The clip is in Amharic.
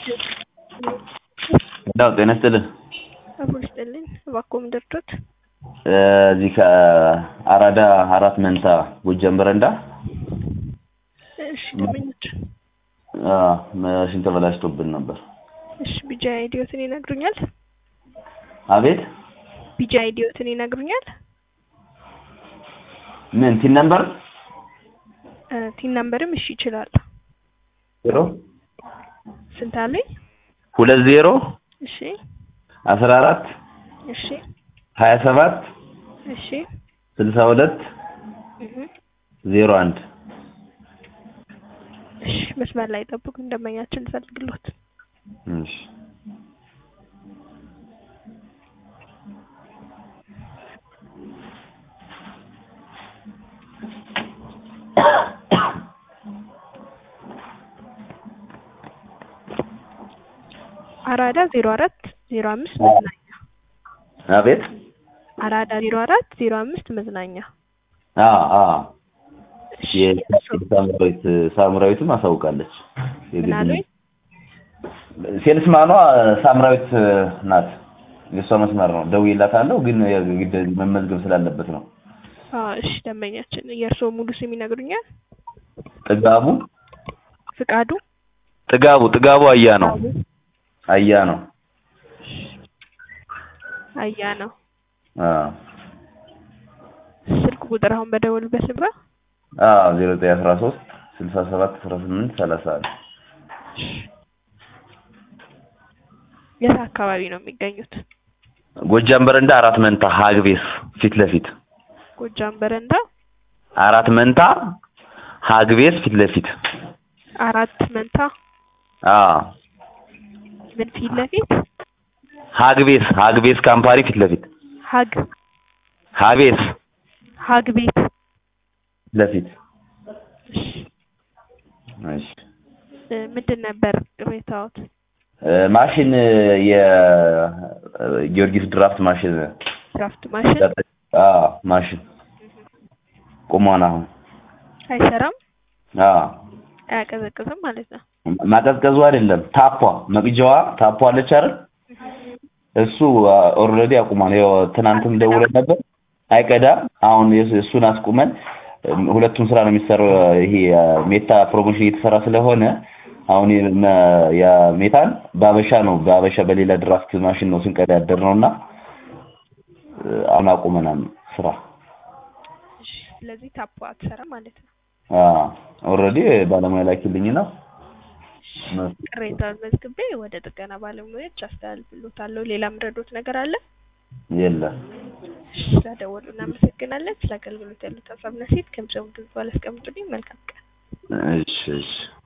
እንዳው ጤና ይስጥልን። አብሮ ይስጥልኝ። እባክዎ ምን ደርሶት? እዚህ ከአራዳ አራት መንታ ጎጃም በረንዳ እሺ ደንበኞች፣ ማሽን ተበላሽቶብን ነበር። እሺ ቢጃ አይዲዮትን ይነግሩኛል? አቤት ቢጃ አይዲዮትን ይነግሩኛል? ምን ቲን ነምበር እ ቲን ነምበርም እሺ ይችላል። ዜሮ ስንት አለኝ? ሁለት ዜሮ እሺ አስራ አራት እሺ ሀያ ሰባት እሺ ስልሳ ሁለት እህ ዜሮ አንድ እሺ መስመር ላይ ጠብቁ፣ እንደመኛችን ልፈልግሎት። እሺ አራዳ ዜሮ አራት ዜሮ አምስት መዝናኛ አቤት አራዳ ዜሮ አራት ዜሮ አምስት መዝናኛ አ አ እሺ የሳምራዊት ሳምራዊትም አሳውቃለች። ምን አሉኝ? ሴልስማኗ ሳምራዊት ናት። የእሷ መስመር ነው። ደውዬላታለሁ ግን የግድ መመዝገብ ስላለበት ነው። አዎ እሺ ደንበኛችን የእርስዎ ሙሉ ስም ይነግሩኛል? ጥጋቡ ፍቃዱ ጥጋቡ ጥጋቡ አያ ነው አያ ነው አያ ነው። አ ስልክ ቁጥር አሁን በደወሉበት ልብራ? አ 0913 67 18 30 የት አካባቢ ነው የሚገኙት? ጎጃም በረንዳ አራት መንታ ሀግቤስ ፊት ለፊት ጎጃም በረንዳ አራት መንታ ሀግቤስ ፊት ለፊት አራት መንታ አ ምን ፊት ለፊት ሀግቤስ ሀግቤስ ካምፓኒ ፊት ለፊት ሀግ ሀቤስ ሀግ ቤት ፊት ለፊት እሺ እ ምንድን ነበር ቅሬታዎት? እ ማሽን የጊዮርጊስ ድራፍት ማሽን ድራፍት ማሽን አ ማሽን ቁሟን አሁን አይሰራም፣ አ አያቀዘቅዝም ማለት ነው። ማቀዝቀዙ አይደለም ታፓ መቅጃዋ ታፓ አለች አይደል? እሱ ኦልሬዲ አቁሟል። ያው ትናንትም ደውለን ነበር አይቀዳም። አሁን የስ- እሱን አስቁመን እም፣ ሁለቱም ስራ ነው የሚሰራው። ይሄ ሜታ ፕሮሞሽን እየተሰራ ስለሆነ አሁን የመ- የሜታን በአበሻ ነው በአበሻ በሌላ ድራፍት ማሽን ነው ስንቀዳ ያደር ነው እና እ፣ አሁን አቁመናል ስራ። እሺ ስለዚህ ታፖ አትሰራም ማለት ነው። ኦልሬዲ ባለሙያ ላኪልኝና ቅሬታውን መዝግቤ ወደ ጥገና ባለሙያዎች አስተላልፍሎታለሁ። ሌላ ምረዶት ነገር አለ? የለም እሺ ስለደወሉ እናመሰግናለን። ስለ አገልግሎት ያሉት ሀሳብና ሴት ከምሰሙ ድምጽ ባላስቀምጡልኝ መልካም ቀን። እሺ እሺ